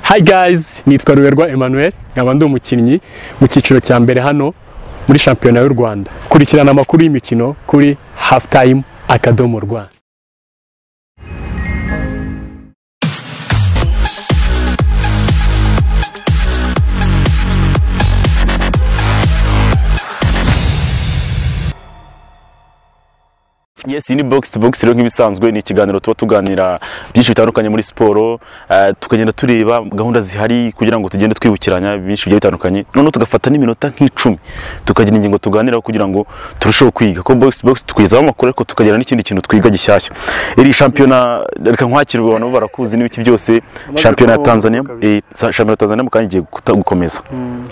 Hi guys, nitwa Ruberwa Emmanuel, nkaba ndi umukinnyi mu cyiciro cya mbere hano muri shampiyona y'u Rwanda. Kurikirana amakuru y'imikino kuri Halftime akadomo rwa. Yes, iyi ni box to box rero nk'ibisanzwe ni ikiganiro tuba tuganira byinshi bitandukanye muri siporo eh, tukagenda tureba gahunda zihari kugira ngo tugende twibukiranya byinshi bigiye bitandukanye noneho tugafata n'iminota nk'icumi tukagira ingingo tuganiraho kugira ngo turusheho kwiga ko box to box tukwizaho amakuru ariko tukagira n'ikindi kintu twiga gishyashya iri shampiyona reka nkwakire ubwo abantu bo barakuzi n'ibiki byose shampiyona ya kubaho Tanzania kabiri. eh, sa- shampiyona ya Tanzania mu kanya igiye guta- gukomeza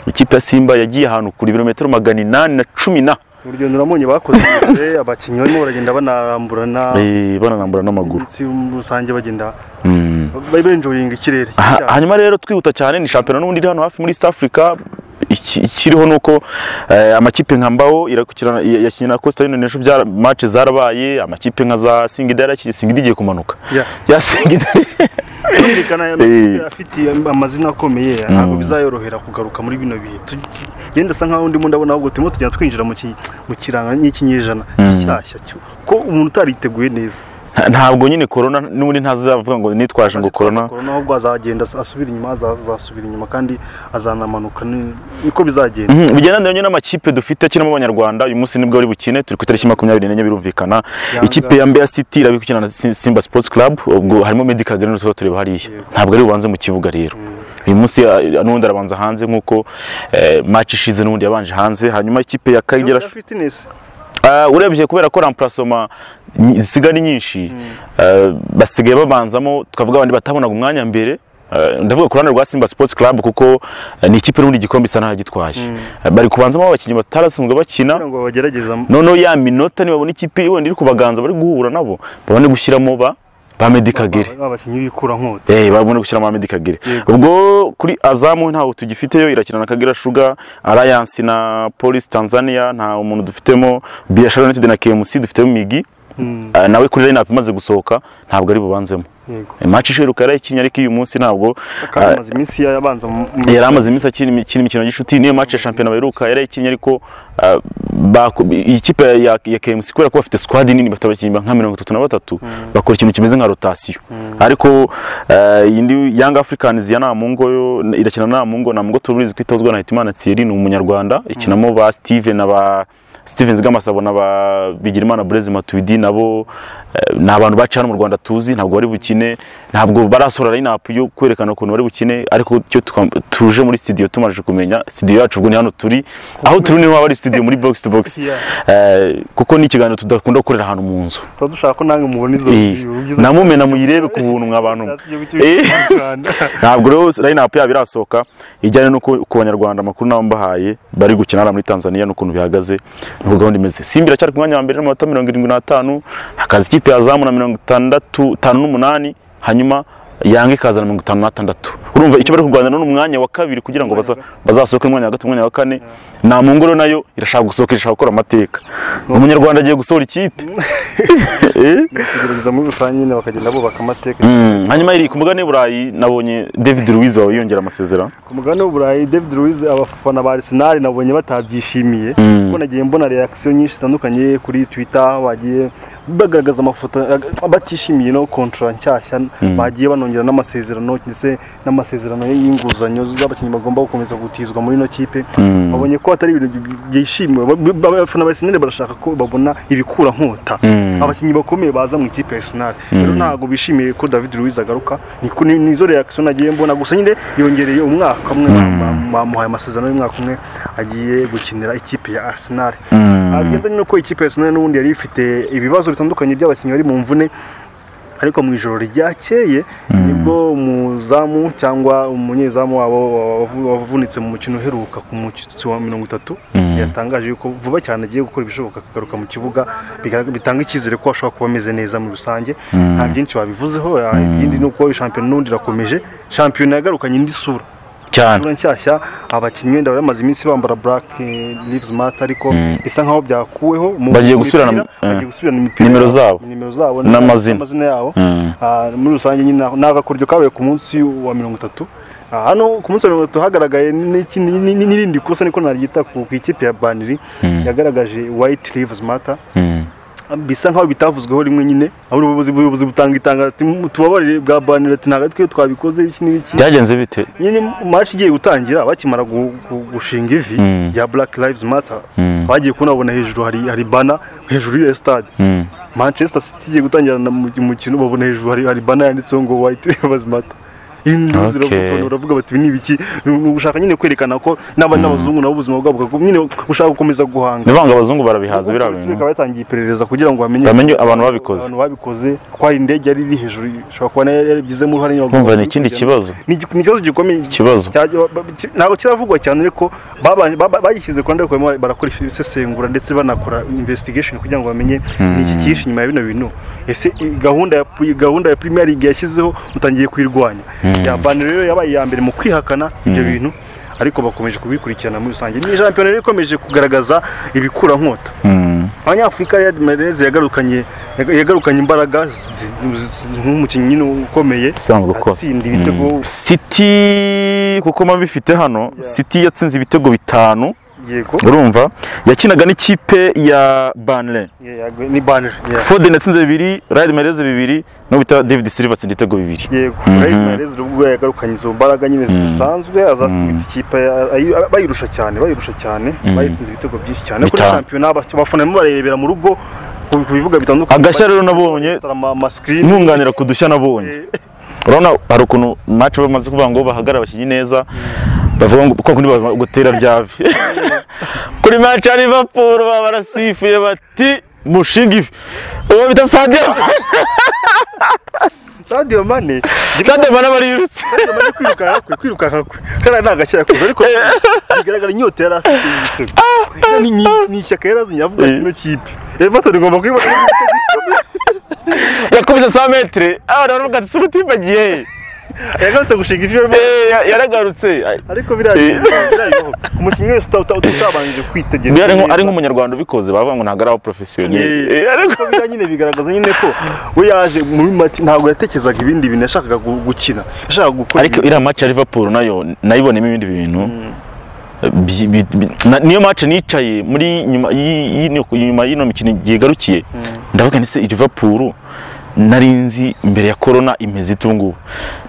ikipe ya Simba yagiye ahantu kuri ibirometero magana inani na cumi na urugendo uramubonye bakoze imbere abakinnyi barimo baragenda banaramburana eh, bananambura n'amaguru ndetse muri rusange bagenda Mm. bari benjoyinga ikirere Ha- hanyuma rero twihuta cyane ni shampiyona n'ubundi iri hano hafi muri East Africa iki- ikiriho nuko eh, amakipe nka Mbao irakurikirana yakinnye na Costa Union ejo byara match zarabaye amakipe nka za Singida yarakinnye Singida igiye kumanuka Ya. ya Singida kumvikana aya Eh. makipe afite amazina akomeye ntabwo bizayorohera kugaruka muri bino bihe Tu- yenda asa nkaho ndimo ndabona ahubwo turimo tugenda twinjira mu ki- mu kiranga n'ikinyejana gishyashya cyo- ko umuntu utariteguye neza Nta- ntabwo nyine corona n'ubundi ntazavuga ngo nitwaje ngo corona korona ahubwo azagenda asubira inyuma aza- azasubira inyuma kandi azanamanuka ni- niko bizagenda Mhm, bigendanye nyine n'amakipe dufite akinamo abanyarwanda uyu munsi nibwo ari bukine turi ku itariki makumyabiri n'enye birumvikana Yanga. ikipe ya Mbeya City irabi gukina na Sim- Simba Sports Club ubwo harimo Meddie Kagere n'utuba tureba hariya ntabwo ari bubanze mu kibuga rero uyu munsi eh, n'ubundi arabanza hanze nk'uko eh, match ishize n'ubundi yabanje hanze hanyuma ikipe ya Kagera Ya fitness Ah, urebye kubera ko ramparasoma zisigaye ari nyinshi ah, basigaye babanzamo twavuga abandi batabonaga umwanya mbere Ah, ndavuga ku ruhande rwa simba sports club kuko ah, ni ikipe n'ubundi igikombe isa n'ahagitwaje Ah, bari kubanzamo abakinnyi batarasanzwe bakina kugira ngo bagerageza noneho ya minota nibabona ikipe wenda iri kubaganza bari guhura nabo babone gushyiramo ba ba Meddie Kagere ba- abakinnyi b'ikurankota Eh, babone gushyiramo Ahmed Kagere. Yego. Ubwo kuri Azamu ntawo tugifiteyo irakina na Kagera Sugar, Alliance na Police Tanzania nta umuntu dufitemo, Biashara United na KMC dufitemo Migi. Eh, nawe kuri lineup imaze gusohoka ntabwo ari bubanzemo. yego Eh, Match isheruka yarayikinnye ariko uyu munsi ntabwo kandi amaze iminsi yabanza mu- mu- yari amaze iminsi akina imi- akina imikino y'inshuti niyo match ya shampiyona baheruka yarayikinnye ariko ah, bako- iyi kipe ya, ya KMC kubera ko bafite squad nini bafite abakinnyi ba- nka mirongo itatu na batatu bakora ikintu kimeze nka rotation ariko ah, iyi ndi Young Africans ya Namungo yo irakina na Namungo Namungo turizi kwitozwa na Hitimana Thierry ni umunyarwanda ikinamo ba Steven na ba Steven Zgamasabo na ba Bigirimana Blaise Matuidi nabo eh, ni abantu baca hano mu Rwanda tuzi ntabwo bari bukine ntabwo barasohora lineup yo kwerekana ukuntu bari bukine ariko cyo twam- tuje muri studio tumaje kumenya studio yacu ubwo ni hano turi aho turi niho haba ari studio muri box to box Yeah. Eh, kuko ni ikiganiro tudakunda gukorera ahantu mu nzu tuba dushaka ko nange mubona izo Eh, namumena muyirebe ku buntu mwa bantu mwe. Eh. ntabwo rero lineup yabo irasohoka ijyanye no ku ku banyarwanda amakuru nabo mbahaye bari gukina hariya muri Tanzania n'ukuntu bihagaze nuko gahunda imeze Simba iracyari ku mwanya wa mbere n'amanota mirongo irindwi n'atanu hakaza ikipe ya Zamu na mirongo itandatu itanu n'umunani hanyuma Yanga ikaza na mirongo itanu n'atandatu urumva icyo bari kurwanira ni umwanya wa kabiri kugira ngo baza- bazasohoke mu mwanya wa gatatu umwanya wa kane nta mungoro nayo irashaka gusohoka irashaka gukora amateka umunyarwanda agiye gusohora ikipe Eh? kugerageza muri rusange nyine bakagenda bubaka amateka Mm, hanyuma iri ku mugabane w'i burayi nabonye david luwiz wawe yongera amasezerano ku mugabane w'uburayi david luwiz abafana ba arsenal nabonye batabyishimiye Mm. kuko nagiye mbona reakisiyo nyinshi zitandukanye kuri twitter bagiye bagaragaza amafoto ag- batishimiye no kontra nshyashya bagiye banongera n'amasezerano ndetse n'amasezerano y'inguzanyo z'abakinnyi bagomba gukomeza gutizwa muri ino kipe babonye ko atari ibintu bi- byishimiwe Ba- ba- ba- abafana ba arsenal barashaka ko babona ibikura nkota abakinnyi bakomeye baza mu ikipe ya arsenal rero ntabwo bishimiye ko david luwiz agaruka Niko- ni- nizo reakisiyo nagiye mbona gusa nyine yongereye umwaka umwe bam- bamuhaye amasezerano y'umwaka umwe agiye gukinira ikipe ya arsenal bigendanye n'uko ikipe ya arsenal n'ubundi yari ifite ibibazo bitandukanye by'abakinnyi bari mu mvune ariko mu ijoro ryakeye nibwo umuzamu cyangwa umunyezamu wabo wavu- wavunitse mu mukino uheruka ku mushyitsi wa mirongo itatu yatangaje yuko vuba cyane agiye gukora ibishoboka akagaruka mu kibuga bigarag- bitanga icyizere ko ashobora kuba ameze neza muri rusange nta byinshi babivuzeho ya- ibindi ni uko shampiyona n'undi irakomeje shampiyona yagarukanye indi sura cyane sura nshyashya abakinnyi wenda bari bamaze iminsi bambara black eh, lives matter ariko bisa nkaho byakuweho mu- Bagiye mu gusubirana- mipira, eh, bagiye gusubirana imipira nimero yabo, zabo. nimero zabo N'amazina. yabo Ah, muri rusange nyine ni agakoryo kabaye ku munsi wa mirongo itatu Ah, hano ku munsi wa mirongo itatu hagaragaye n'iki- ni- ni- ni- n'irindi kosa niko naryita ku ku ikipe ya baniri yagaragaje white lives matter Mm. bisa nkaho bitavuzweho rimwe nyine aho ubuyobozi ubuyobozi butanga itanga ati "Mu- tubabarire bwa banira ati ntabwo twe twabikoze iki n'iki byagenze bite nyine maci igiye gutangira bakimara gu- gu- gushinga ivi Mm. rya black lives matter Mm. bagiye kunabona hejuru hari hari bana hejuru y'iyo stade Mm. manchester city igiye gutangira na mu- umukino babona hejuru hari hari bana yanditseho ngo white lives matter Okay. uravuga bati "Ibi ni ibiki Ni- ni ugushaka nyine kwerekana ko n'aba n'abazungu nabo ubuzima bwabo bwako- nyine ushaka gukomeza guhanga ni banga abazungu barabihaza biriya Polisi bintu ikaba yatangiye iperereza kugira ngo bamenye bamenye abantu babikoze abantu babikoze ko hari indege yari iri hejuru ishobora kuba nayo yarabigizemo uruhare nyine kumva ni ikindi kibazo ni igi- ni ikibazo gikomeye Ikibazo. Cyajya- ba- ki- ntabwo kiravugwa cyane ariko baba- baba- bagishyize ku ruhande barimo barakora isesengura ndetse banakora investigation kugira ngo bamenye ni iki kihishe inyuma ya bino bintu ese i- gahunda ya pu- gahunda ya premier league yashyizeho mutangiye kuyirwanya ya bane rero yabaye iya mbere mu kwihakana ibyo bintu ariko bakomeje kubikurikirana muri rusange ni shampiyona rero ikomeje kugaragaza ibikurankota Mm. abanyafurika Riyad Mahrez yagarukanye yaga- yagarukanye imbaraga zi- zi- nk'umukinnyi nyine ukomeye Usanzwe ukora. atsinda ibitego City kuko mba bifite hano City yatsinze ibitego bitanu yego urumva yakinaga n'ikipe ya Burnley yego ni banere Foden yatsinze bibiri Riyad Mahrez bibiri no bita David Silva atsinze ibitego bibiri yego Riyad Mahrez ubwo yagarukanye izo mbaraga nyine zidasanzwe azakubita ikipe ya- ayi- bayirusha cyane bayirusha cyane bayitsinze ibitego byinshi cyane kuri Bitanu. shampiyona aba- abafana barimo bararebera mu rugo ku ku bibuga bitandukanye agashya rero nabonye Bagatara ama- amasikirini ntunganira ku dushya nabonye urabona hari ukuntu match bamaze kuvuga ngo bahagarara abakinnyi neza bavuga ngo kwa kundi bavuga gutera byavi kuri match ya Liverpool baba barasifuye bati mushinga ivi uwo bita Sadio Sadio Mane Sadio Mane barirutse bari kwirukanka kwe kwirukanka kwe kariya ni agashya yakoze ariko bigaragara inyota yari afite y'ibitego. Ni- ni- ni ishyaka yari azinye avuga ati ino kipe everton igomba kuyibona yakubise 100 metre abana baravuga ati sumutimba giye he?" yagarutse gushinga ivi barimo Eh, ya- yaragarutse Ay, ariko biriya Eh. birayibaho umukinnyi wese uta- uta- utabanjije kwitegereza uyu ari nko- ari neza. nk'umunyarwanda ubikoze bavuga ngo ntabwo ari abo profesiyoneri Eh, Eh, ariko ariko biriya nyine bigaragaza nyine ko we yaje muri make ntabwo yatekerezaga ibindi bintu yashakaga gu- gukina yashakaga gukora ariko iriya match ya Liverpool nayo nayibonemo ibindi bintu Bi- bi- bi- na- niyo match nicaye muri nyuma y'i- y'ino- nyuma y'ino mikino yigarukiye ndavuga ndetse Liverpool nari nzi mbere ya corona imeze ite ubu ngubu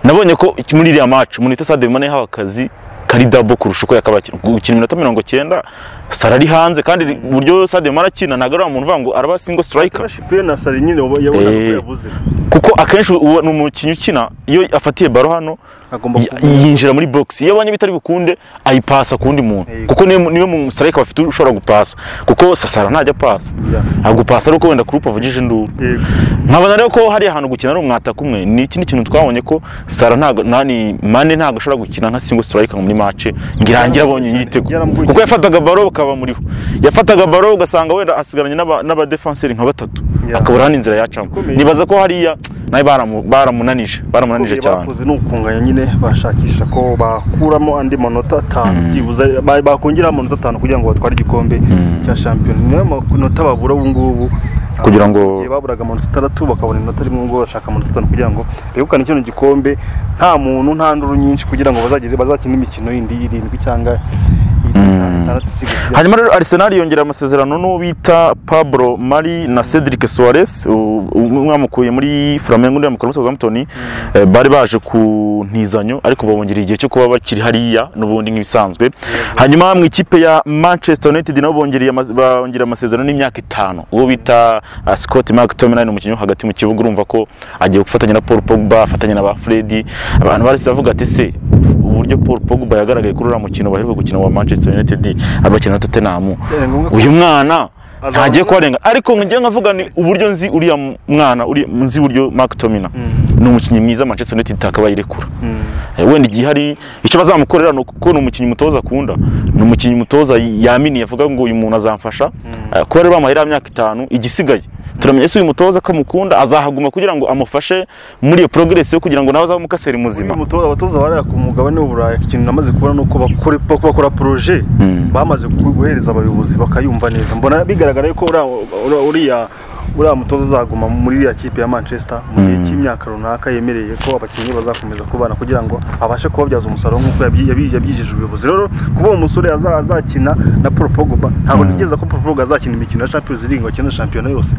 nabonye ko muri iriya match umuntu wita Sadio Mane yahawe akazi kari dabo kurusha uko yakabaye akina. gukina iminota mirongo cyenda Salah ari hanze kandi uburyo Sadio Mane akina ntabwo ari wa muntu uvuga ngo araba single striker pe na sari nyine uba- yabonaga ko Eh. yabuze kuko akenshi uwo ni umukinnyi ukina iyo afatiye baro hano agomba y- kuba yinjira muri box iyo abonye bitari bukunde ayipasa ku wundi muntu Yego. kuko niyo niyo mu strike bafite ushobora gupasa kuko sasara ntajya apasa Yeah. agupasa ariko wenda kurupa avugije induru Yego. nkabona rero ko hari ahantu gukina ari umwata kumwe ni ikindi kintu twabonye ko sara ntago nani mane ntago ashobora gukina nka single striker muri match ngo irangire abonye igitego Yaramugoye. kuko yafataga baro bakaba muriho yafataga baro ugasanga wenda asigaranye n'aba- n'abadefenseri nka batatu Yeah. akabura hano inzira yacamo Ikomeye. nibaza ko hariya nawe baramu- baramunanije baramunanije Ibyo cyane bakoze ni ukunganya nyine bashakisha ko bakuramo andi manota atanu byibuze ba- bakongeraho amanota atanu kugira ngo batware igikombe cya shampiyona niyo manota babura ubu ngubu Kugira ngo- Igihe baburaga amanota atandatu bakabona inota rimwe ngo bashaka amanota atanu kugira ngo begukane kino gikombe nta muntu nta nduru nyinshi kugira ngo bazagire bazakine imikino yindi irindwi cyangwa itandatu isigaye hanyuma rero Arsenal yongera amasezerano n'uwo bita Pablo Mari na Cedric Suarez u- umwe bamukuye muri Flamengo undi bamukura muri Southampton Eh, bari baje ku ntizanyo ariko babongereye igihe cyo kuba bakiri hariya n'ubundi nk'ibisanzwe hanyuma mu ikipe ya Manchester United nabo bongereye amaz- bongera amasezerano n'imyaka itanu uwo bita uh, Scott McTominay ni umukinnyi wo hagati mu kibuga urumva ko agiye gufatanya na Paul Pogba afatanya na ba Freddy abantu barese bavuga ati se uburyo Paul Pogba yagaragaye kuri uriya mukino baheruka gukina wa Manchester United abakina na Tottenham Byari ngombwa ko- uyu mwana Azaba- ntagiye kubarenga ariko ngiye nkavuga ni uburyo nzi uriya mwana uri nzi uburyo Mark Tomina ni umukinnyi mwiza Manchester United itakabaye irekura Eh, wenda igihe hari icyo bazamukorera ni uko ni umukinnyi umutoza akunda ni umukinnyi umutoza yaminiye avuga ngo uyu muntu azamfasha Eh, kuba rero bamuhaye iriya myaka itanu igisigaye turamenya se uyu mutoza ko amukunda azahaguma kugira ngo amufashe muri iyo progress yo kugira ngo nawe azabe umukaseri muzima Uyu mutoza abatoza barera ku mugabane w'uburayi ikintu namaze kubona ni uko bakora ko bakora poroje bamaze guhereza abayobozi bakayumva neza mbona bigaragara ko uriya- uriya uriya mutoza uzaguma muri iriya kipe ya manchester mu gihe cy'imyaka runaka yemereye ko abakinnyi bazakomeza kubana kugira ngo abashe kubabyaza umusaruro nk'uko yabyi- yabyi- yabyijeje ubuyobozi rero kuba uwo musore aza- azakina na paul pogba ntabwo nigeze ko paul pogba azakina imikino ya champions league ngo akine shampiyona yose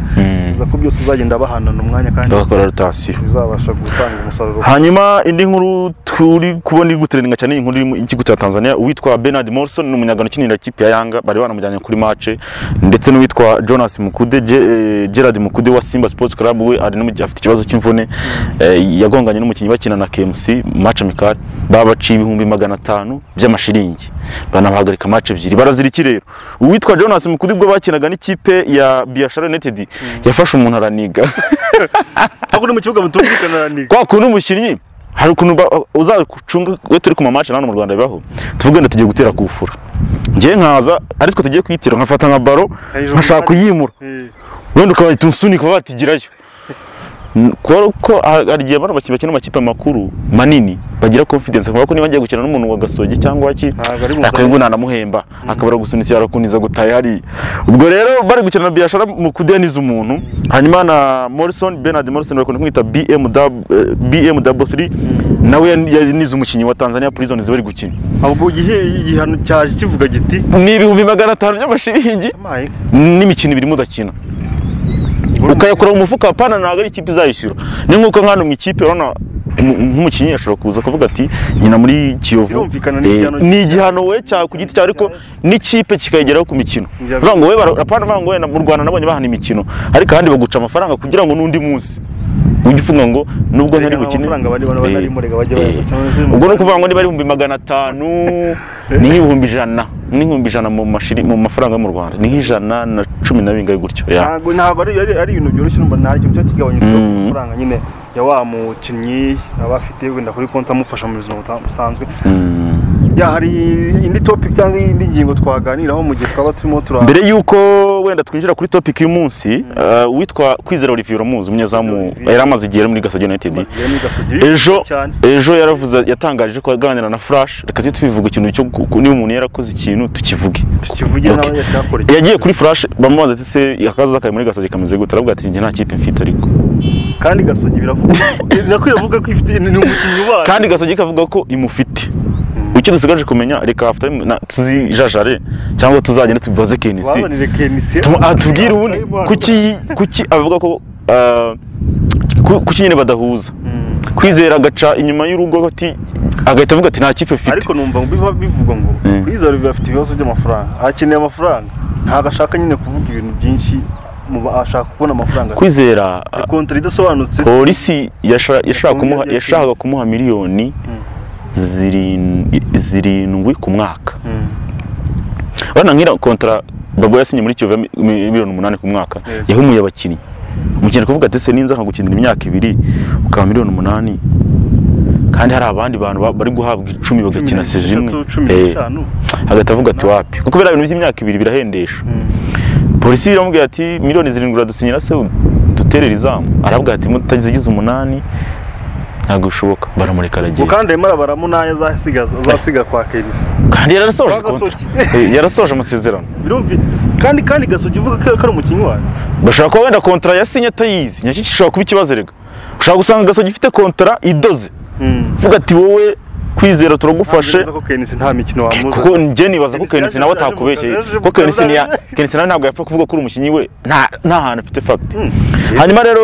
bivuga ko byose uzagenda bahanana umwanya kandi bagakora rotasiyo bizabasha gutanga umusaruro hanyuma indi nkuru turi kubona iri gutrendinga cyane iyi nkuru iri mu ikigo cya Tanzania uwitwa Bernard Morrison ni umunyagano ukinira ikipe ya Yanga bari banamujyanye kuri match ndetse n'uwitwa Jonas Mukude Ge- eh, Gerard Mukude wa Simba Sports Club we ari no mu gihe afite ikibazo cy'imvune eh, yagonganye n'umukinnyi bakina na KMC match amical babaciye ibihumbi magana atanu by'amashiringi banabahagarika match ebyiri barazirikira rero uwitwa Jonas Mukude ubwo bakinaga n'ikipe ya Biashara United yafashe umuntu araniga ariko ni mu kibuga mutumvikana ni kwa kuntu umukinnyi hari ukuntu ba- uzacuga iyo turi ku mamace hano mu rwanda bibaho tuvuge ngo tugiye gutera kufura ngewe nkaza ari twe tugiye kuyitira nkafata nka baro Hejuru nkashaka kuyimura Eh, wenda ukabahita umusunika uba watigirayo N- kubera ko ha- hari igihe bano bakinnyi bakina amakipe makuru manini bagira confidence kuko niba ngiye gukina n'umuntu wa gasogi cyangwa ki Ntabwo ari buzane. nakwiye ngo nanamuhemba akabura gusunikira akuniza gutaha hariya ubwo rero bari gukina na biyashara mu kudeniza umuntu hanyuma na morrison bernard morrison bakunda kumwita bmw 3 nawe yan- yanize umukinnyi wa tanzania prisons bari gukina ahubwo igihe igihano cyaje kivuga giti ni ibihumbi magana atanu by'amashiringi amaye n'imikino ibiri mudakina ukayakura mu mufuka apana ntabwo ari ikipe izayishyura ni nk'uko nk'ano mu ikipe urabona umu- nk'umukinnyi ashobora kuza akavuga ati nyina muri kiyovu Birumvikana ni eh, igihano- ni igihano we cya ku giti cyawe ariko n'ikipe kikayigeraho ku mikino Igihano- Bavuga ngo we bara- apana bavuga ngo wenda mu rwanda nabonye bahana imikino ariko ahandi baguca amafaranga kugira ngo n'undi munsi ujye ufunga ngo nubwo ntari Ariko bukine amafaranga bari- bari- bari murega bajya Eh, bayaguca, eh. maze- ubwo ni ukuvuga ngo niba ari ibihumbi magana atanu ni nk'ibihumbi ijana ni nk'ibihumbi ijana mu mashiri mu mafaranga yo mu rwanda ni nk'ijana na cumi na bingahe gutyo ya. ntabwo ntabwo ari ari- ari ibintu byoroshye urumva nta kintu cyaba kigabanyije Mm. amafaranga nyine ya wa mukinnyi aba afite wenda kuri konti amufasha mu buzima buta- busanzwe ya hari indi topic cyangwa indi ngingo twaganiraho mu gihe twaba turimo tura mbere y'uko wenda twinjira kuri topic y'umunsi uh, witwa kwizera olivier uramuzi umunyezamu Olivier. yari amaze igihe ari muri gasogi united Amaze muri Gasogi, ejo cyane. ejo yaravuze yatangaje ko aganira na flash reka tujye tubivuga ikintu cyo gu- niba umuntu yarakoze ikintu tukivuge tukivuge Okay. nawe yacyakora iki. yagiye kuri flash bamubaza ati se akaza kari muri gasogi kameze gute aravuga ati njye nta kipe mfite ariko kandi gasogi biravuga nako iravuga ko ifite ni umukinnyi wayo kandi gasogi kavuga ko imufite icyo dusigaje kumenya reka afite tuzijajare cyangwa tuzagenda tubibaze kenisi wabonere kenisi Tuma- aha, tubwire ubundi kuki kuki avuga ko ah, ku- kuki nyine badahuza Mm. kwizera agaca inyuma y'urugo ati agahita avuga ati nta kipe mfite ariko numva biba bivuga ngo Mm. kwiza olivier afite ibibazo by'amafaranga akeneye amafaranga ntabwo ashaka nyine kuvuga ibintu byinshi mu ba- ashaka kubona amafaranga kwizera ah, kontara idasobanutse se polisi yasha- yashaka kumuha- Yakomeje yashakaga atinze. kumuha miliyoni zirin- zirindwi ku mwaka Mm. urabona nk'iriya kontara babo yasinye muri kiyovu ya mi- mi- miliyoni umunani ku mwaka Yego. yahumuye abakinnyi umukinnyi akavuga ati se ninza nkagukinira imyaka ibiri ukaba miliyoni umunani kandi hari abandi bantu ba- bari guhabwa icumi cumi bagakina n'esheshatu, sezimwe cumi n'eshanu hagati avuga ati wapi kuko biriya bintu by'imyaka ibiri birahendesha polisi iramubwira ati miliyoni zirindwi uradusinyira se duterera izamu arabwira ati mutazigize umunani ntabwo bishoboka baramureka ngo aragenda kandi arimo arabaramo n'ayo azasiga azasiga kwa kenisi kandi yarasoje Kwa Gasogi. kontra. Eh, yarasoje amasezerano birumvi kandi kandi gasogi uvuga ko ko ari umukinnyi wayo bashobora kuba wenda kontara yasinye atayizi nyacyo gishobora kuba ikibazo rega ushobora gusanga gasogi ifite kontara idoze uvuga ati wowe kwizera turagufashe Ntabwo nzi ko kenisi nta mikino wamuza kuko njye nibaza ko Kenisi kenisi yaje nawe yaje mu atakubeshye kazi, yaje ko mu kazi, kenisi niya- yaje- Kenisi nawe ntabwo yapfa kuvuga ko uri umukinnyi we nta nta hantu afite fagiti Mm. hanyuma rero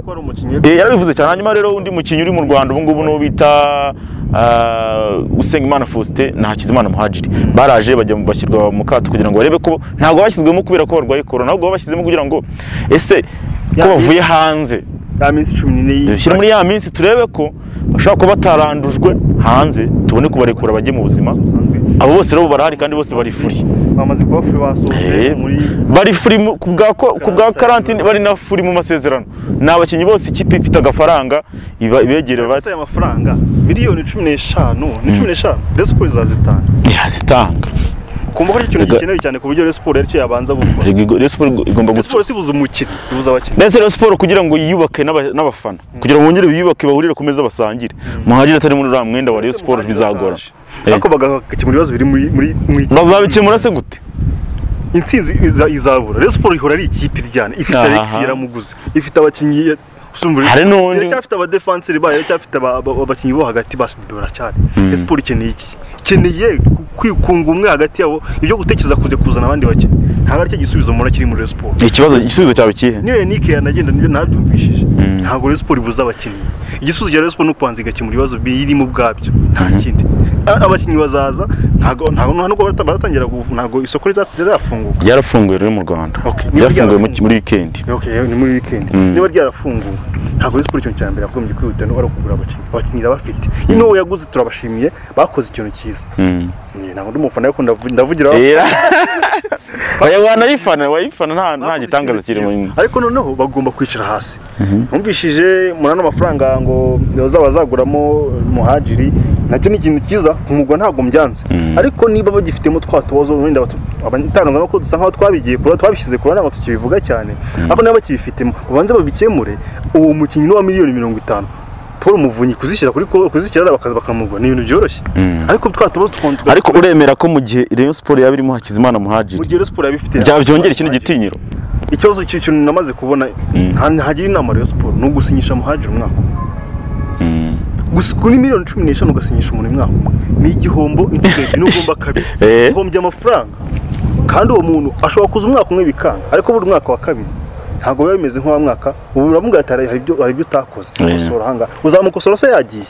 ko ari umukinnyi Eh, yarabivuze cyane hanyuma rero undi mukinnyi uri mu Rwanda ubu ngubu n'uwo bita uh, Usengimana Faustin na Hakizimana Muhajiri baraje bajya mu- bashyirwa mu kato kugira ngo barebe ko ntabwo bashyizwemo kubera ko barwaye corona ahubwo babashyizemo kugira ngo ese ko Ya bavuye hanze ya minsi cumi n'ine y'imyaka dushyire muri ya minsi turebe ko bashobora kuba batarandujwe hanze tubone kubarekura bajye mu buzima abo bose rero barahari kandi bose bari free bamaze kuba free basohotse Eh, muri bari free mu- ku bwa ko- ku bwa Karantine. karantine bari na free mu masezerano ni abakinnyi bose ikipe ifite agafaranga iba- ibegereye bati gusa aya mafaranga miliyoni cumi n'eshanu ni cumi n'eshanu resiporo izazitanga ntiyazitanga kumva ko ari ikintu Rega- gikenewe cyane ku buryo resiporo aricyo yabanza gukora Rayon Sport igomba resiporo gutsinda si buza umukinnyi ibuza abakinnyi ndetse Rayon Sport kugira ngo yiyubake n'aba- n'abafana kugira ngo bongere biyubake bahurire ku meza basangire muhagire atari muri uriya mwenda wa Rayon Sport bizagora ariko bagakemura ibibazo biri muri muri mu iki- bazabikemura se gute intsinzi iza- izabura rero siporo ihora ari ikipe iryana ifite Aha. Alexis yaramuguze ifite abakinnyi ya- usumba uri- Hari n'undi- iracyafite abadefanseri bayo iracyafite aba- aba- abakinnyi bo hagati ba Sidibé baracyari Rayon siporo ikeneye iki ikeneye ku- kwikunga umwe hagati yabo ibyo gutekereza kujya kuzana abandi bakinnyi ntabwo aricyo gisubizo mbona kiri muri Rayon siporo ikibazo igisubizo cyawe kihe niyo yanike yanagenda nibyo nabyumvishije ntabwo Rayon siporo ibuze abakinnyi igisubizo cya Rayon siporo ni ukubanza igakemura ibibazo birimo ubwabyo nta kindi A- abakinnyi bazaza ntabwo ntabwo ntabwo barata- baratangira gufu- ntabwo isoko rita- rirafunguka ryarafunguwe rero mu rwanda Okay, niba ryafunguwe mu- ryarafunguwe. muri wikendi Okay, ni muri weekend Mm. niba ryarafunguwe ntabwo Rayon siporo ikintu cya mbere yagombye kwihuta no ari ukugura abakinnyi abakinnyi irabafite nyine uwo yaguze turabashimiye bakoze ikintu cyiza Mm. Njye ntabwo ndi umufana ariko ndavu- ndavugira Era. Oya, wanayifana wayifana nta nta bakoze gitangaza ikintu kiri mu cyiza. ariko noneho bagomba kwicara hasi numvishije muri ano mafaranga ngo bazaba bazaguramo muhajiri nacyo ni ikintu cyiza umugwa ntabwo mbyanze Mm. ariko niba bagifitemo twa tubazo wenda batu- aba- itangazamakuru dusa nkaho twabigiye kure twabishyize kure ntabwo tukibivuga cyane ariko niba bakibifitemo babanze babikemure uwo mukinnyi ni uwa miliyoni mirongo itanu paul muvunyi kuzishyira kuri ko- kuzishyira bakaza bakamugwa ni ibintu byoroshye Mm. ariko twa tubazo twongerera ariko uremera ko mu gihe Rayon Sport yaba irimo Hakizimana Muhajiri mugihe siporo yabifite byaba byongera ikindi gitinyiro ikibazo cy- kintu namaze kubona nta- ntagira inama Rayon Sport ni ugusinyisha muhajira umwaka umwe. Mm. Gusi- kuri miliyoni cumi n'eshanu ugasinyisha umuntu umwaka umwe ni igihombo inshuro ebyiri ugomba kabiri Eh. uhombye amafaranga kandi uwo muntu ashobora kuza umwaka umwe bikanga ariko buri mwaka wa kabiri ntabwo biba bimeze nk'uwa mwaka ubu uramuga ati "Hari- hari ibyo hari ibyo utakoze gukosora ahangaha uzamukosora se yagiye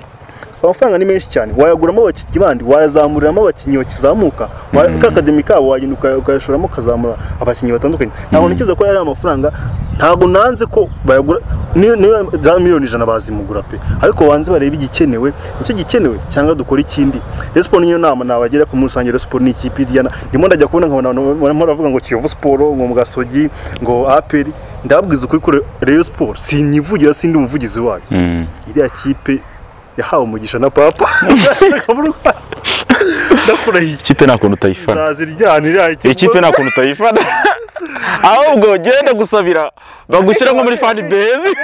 amafaranga ni menshi cyane wayaguramo abakinnyi bandi wayazamuriramo abakinnyi bakizamuka wa- ka akademi kabo wagenda ukaya- ukayashoramo ukazamura abakinnyi batandukanye ntabwo ntekereza ko yari amafaranga ntabwo nanze ko bayagura ni- niba za miliyoni ijana bazimugura pe ariko banze barebe igikenewe nicyo gikenewe cyangwa dukora ikindi resipo niyo nama nabagira ko muri rusange resipo ni ikipe iryana ndimo ndajya kubona nkabona abantu barimo baravuga ngo kiyovu siporo ngo mugasogi ngo aperi ndababwiza ukuri ko reyo siporo sinivugira sindi umuvugizi wayo Mm. iriya kipe yahawe umugisha na papa ndakurahiye ikipe nta kuntu utayifana zaziryana iriya iyi kipe nta kuntu utayifana ahubwo genda gusabira bagushyira nko muri fan base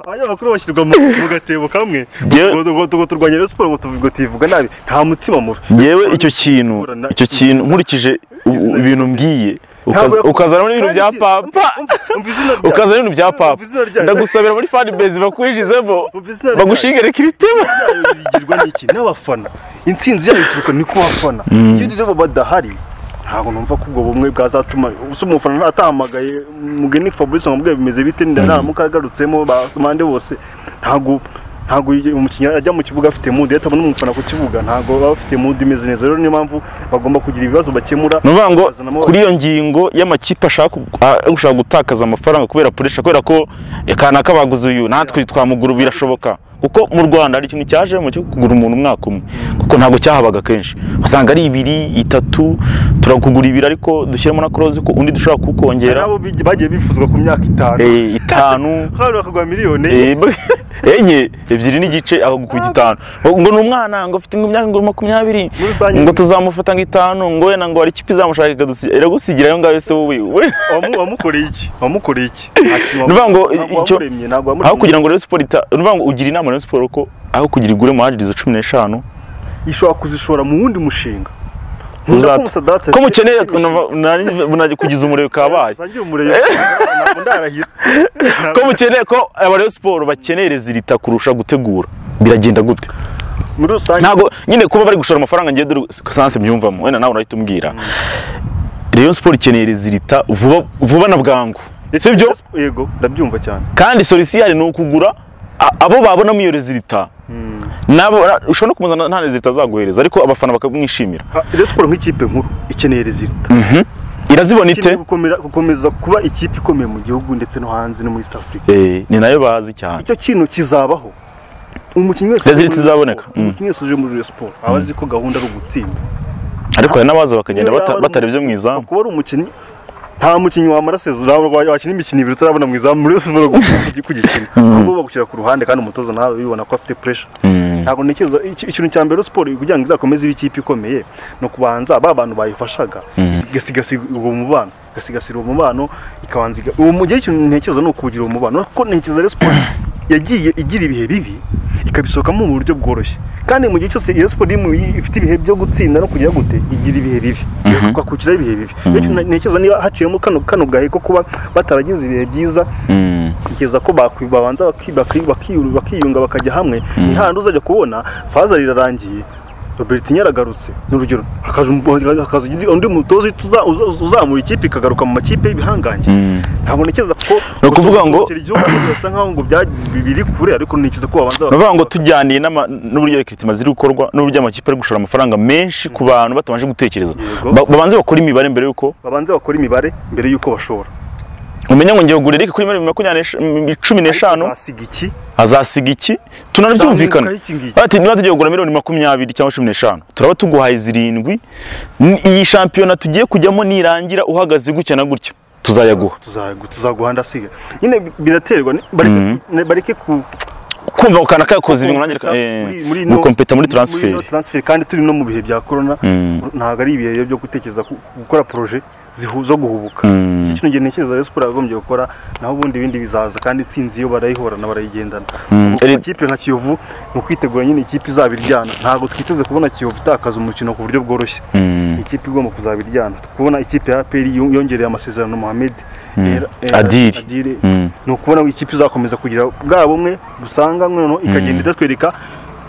abanyamakuru bashyirwa mu mu gatebo kamwe Njyewe- ngo ngo- ngo turwanya Rayon Sport ngo tuvuge ngo tuyivuga nabi nta mutima mubi yewe icyo kintu icyo kintu nkurikije u- u- ibintu mbwiye ukaza- ukazana n'ibintu bya papa ukazana n'ibintu bya papa ndagusabira muri fan base bakwijizemo bagushingereka ibitema bigirwa n'iki n'abafana intsinzi yayo ituruka ni ku bafana iyo rero badahari ntabwo numva ko ubwo bumwe bwazatuma usa umufana atahamagaye mugeni fabrice ngo amubwire bimeze bite naramuka agarutsemo basomande bose ntabwo ntabwo igihe umukinnyi ajya mu kibuga afite mudu iyo atabona umufana ku kibuga ntabwo baba bafite mudu imeze neza rero niyo mpamvu bagomba kugira ibibazo bakemura ni ukuvuga ngo Bazanamo kuri iyo ngingo y'amakipe ashaka gu- a- gushaka gutakaza amafaranga kubera puresha kubera ko kanaka baguze uyu natwe twamugura birashoboka kuko mu rwanda hari ikintu cyajemo cyo kugura umuntu umwaka umwe kuko ntabwo cyahabaga kenshi usanga ari ibiri itatu turakugura ibiri ariko dushyiramo na korozi ko undi dushobora kukongera nabo bigi- bagiye bifuzwa ku myaka itanu eh, itanu hano bakagura miliyoni Eh, b- enye ebyiri n'igice akagukubita itanu ngo ni umwana ngo ufite imyaka ngo makumyabiri Muri rusange- ngo tuzamufata ngo itanu ngo wenda ngo hari ikipe izamushaka ikadusi- iragusigira ayo ngayo se wowe we Wamu- wamukoreye iki wamukoreye iki Nuvuga ngo icyo- wamuremye ntabwo aho wamuremye kugira ngo Rayon Sport ita- ni ukuvuga ngo ugira inama Rayon Sport ko aho kugira igure muhajiri izo cumi n'eshanu ishobora kuzishora mu wundi mushinga uzata- ko mukeneye nari- kugiza umuriro kabaye ko mukeneye ko aba Rayon Sport bakeneye rezilita kurusha gutegura biragenda gute muri rusange ntabwo nyine kuba bari gushora amafaranga ngiye dore sanse mbyumvamo wenda nawe urahita umbwira Rayon Sport ikeneye rezilita vuba vuba na bwangu sibyo yego ndabyumva cyane kandi solisiyari ni ukugura a- abo babonamo iyo rezilita nabo ushobora no kumuzana nta rezilita azaguhereza ariko abafana bakamwishimira Rayon Sport nk'ikipe nkuru ikeneye rezilita irazibona ite ikeneye gukomera- gukomeza kuba ikipe ikomeye mu gihugu ndetse no hanze no muri East Africa Eh, ni nayo bazi cyane icyo kintu kizabaho umukinnyi wese Result izaboneka. Mm. umukinnyi wese uje muri Rayon Sport aba azi ko gahunda ari ugutsinda ariko hari n'abaza bakagenda Niyo bata- yaba ari batarebye mu umukinnyi, izamu kuba ari umukinnyi nta mukinnyi wamara sezoro wakina imikino ibiri utarabona mu izamu muri siporo kugikina ahubwo bagushyira ku ruhande kandi umutoza nawe bibona ko afite puresha Mm. ntabwo ntekereza iki- ikintu cya mbere siporo kugira ngo izakomeze ibe ikipe ikomeye ni ukubanza ba bantu bayifashaga igasigasira uwo mubano igasigasira uwo mubano ikabanza iga- uwo mu gihe ikintu ntekereza ni ukugira uwo mubano kuko ntekereza rero siporo yagiye igira ibihe bibi ikabisohokamo mu buryo bworoshye kandi mu gihe cyose iyo siporo iri mu- ifite ibihe byo gutsinda no kugira gute igira ibihe bibi twakukiraho ibihe bibi bityo ntekereza niba haciyemo kano kano gahe ko kuba bataragize ibihe byiza Mm. kugeza ko bakwi- babanza baki- baki- baki- bakiyunga bakajya hamwe ni hahandi uzajya kubona faza rirarangiye robert nyaragarutse ni urugero hakaza umu- hakaza undi- undi mutoza uza- uza- uzamura ikipe ikagaruka mu makipe y'ibihangange Mm. ntabwo ntekereza ko Ni ukuvuga ngo- gusohokera igihugu birasa nkaho ngo bya- biri kure ariko ntekereza ko babanza ni ukuvuga ngo tujyaniye n'ama- n'uburyo rekiritima ziri gukorwa n'uburyo amakipe ari gushora amafaranga menshi ku bantu batabanje gutekereza Yego. Ba- babanze bakore imibare mbere y'uko babanze bakora imibare mbere y'uko bashora umenya ngo ngiye kugura erike kuri miliyoni makumyabiri n'esh- mm, cumi n'eshanu asiga iki azasiga iki tunanabyumvikana Nzamukaho iki ngiki? ati niba tugiye kugura miliyoni makumyabiri cyangwa cumi n'eshanu turaba tuguhaye zirindwi N- iyi shampiyona tugiye kujyamo nirangira uhagaze gutya na gutya tuzayaguha tuzagu- tuzaguha ndasiga nyine bi- biraterwa ni- bareke- ne- bareke ku kumva ukana kayakoze ibintu nanjye kompeta muri- muri no- gukompeta muri no taransiferi transfer, kandi turi no mu bihe bya korona Mm. ntabwo ari ibihe byo gutekereza ku- gukora poroje zihuza guhubuka Mm. iki kintu gihe ntekereza rero siporo yagombye gukora naho ubundi ibindi bizaza kandi intsinzi yo barayihorana barayigendana Mm. Ku ikipe nka kiyovu ni ukwitegura nyine ikipe izaba iryana ntabwo twiteze kubona kiyovu itakaza umukino ku buryo bworoshye Mm. ikipe igomba kuzaba iryana kubona ikipe ya APR yon- yongereye amasezerano Mohamed Era- Era- Adili. Adili. Mm. ni ukubona ngo ikipe izakomeza kugira bwa bumwe busanga noneho ikagenda idatwereka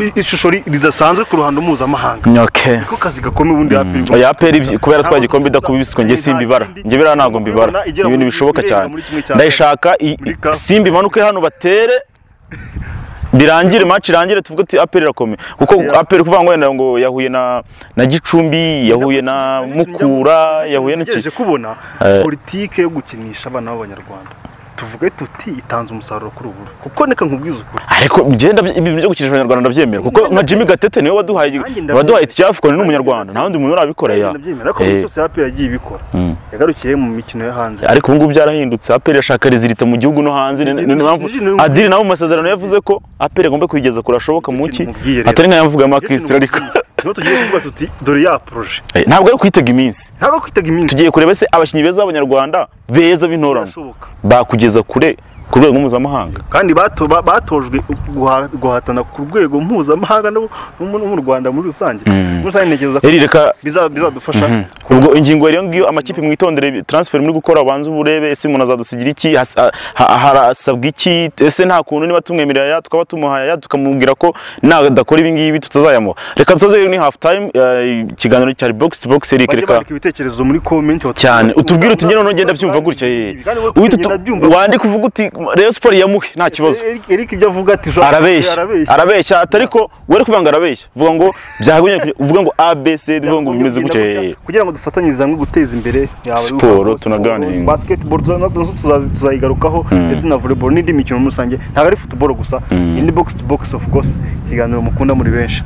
i- ishusho ri- ridasanzwe ku ruhando mpuzamahanga okay niko kazi gakomeye ubundi APR igomba- oya aperi ibyo- kubera Ntabwo twa gikombe tuza- idakubiswe njye nta simbibara kindi. njye biriya ntabwo mbibara Ubona igera ibintu muri- bishoboka irenga cyane muri kimwe cya ndayishaka i- muri kafu. simba imanuke hano batere birangire match irangire tuvuge ati aperi irakomeye kuko Yeah. aperi kuvuga ngo wenda ngo yahuye na na gicumbi yahuye na mukura yahuye n'iki ntegereje kubona Eh. politike yo gukinisha abana b'abanyarwanda tuvuge tuti itanze umusaruro kuri ubu kuko neka nkubwize ukuri ariko byenda ibintu byo gukinisha abanyarwanda ndabyemera kuko nka jimmy gatete niwe waduhaye Nanjye ndabyemera. waduhaye itike y'afurika ni umunyarwanda nta wundi muntu urabikora ya Ndabyemera ko Eh. buri cyose APR yagiye ibikora Mm. yagarukiye mu mikino yo hanze ariko ubu ngubu byarahindutse aperi irashaka rezilita mu gihugu no hanze ni- ni- ni- ni- mpamvu Ni- ni- adiri nawe mu masezerano yavuze ko aperi agomba kuyigeza kure ashoboka mu ki mubwiye rero. atari nka yavugamo Iyo kintu kirisitira ariko mubwiye, niho tugiye kuvuga tuti dore ya poroje Eh, ntabwo ari kwitega iminsi ntabwo kwitega iminsi tugiye kureba se abakinnyi beza b'abanyarwanda beza b'intorano birashoboka bakugeza kure ku rwego mpuzamahanga kandi bato- ba- batojwe guha- guhatana ku rwego mpuzamahanga no mu no mu Rwanda muri rusange muri rusange ntekereza ko eri reka biza- bizadufasha ubwo ingingo rero ngiyo amakipe mwitondere transfer muri gukora ubanze uburebe ese umuntu azadusigira iki has- a- ha- harasabwa iki ese nta kuntu niba tumwemerera ya tukaba tumuhaye ya tukamubwira ko nadakora ibi ngibi tutazayamuha reka dusoze rero ni half time eh, ikiganiro cyari box to box Eric, bajye reka bandika ibitekerezo muri comment cyane utubwire utunyine noneho ugenda byumva gutya ye Uhita utu- wandika uvuga uti Rayon Sport yamuhe nta kibazo Eric Eric ibyo avuga ati "Jo, arabeshya arabeshya arabeshya atari ko wari kuvuga ngo arabeshya vuga ngo byagoye uvuga ngo abc uvuga ngo bimeze gutya eh. kugira ngo dufatanyirize hamwe guteza imbere yaba ari Siporo, uruhago, tunaganira. siporo, basketball tuza- nazo tuzazi- tuzayigarukaho ndetse na volleyball n'indi mikino muri rusange ntabwo ari football gusa ni box to box of course ikiganiro mukunda muri benshi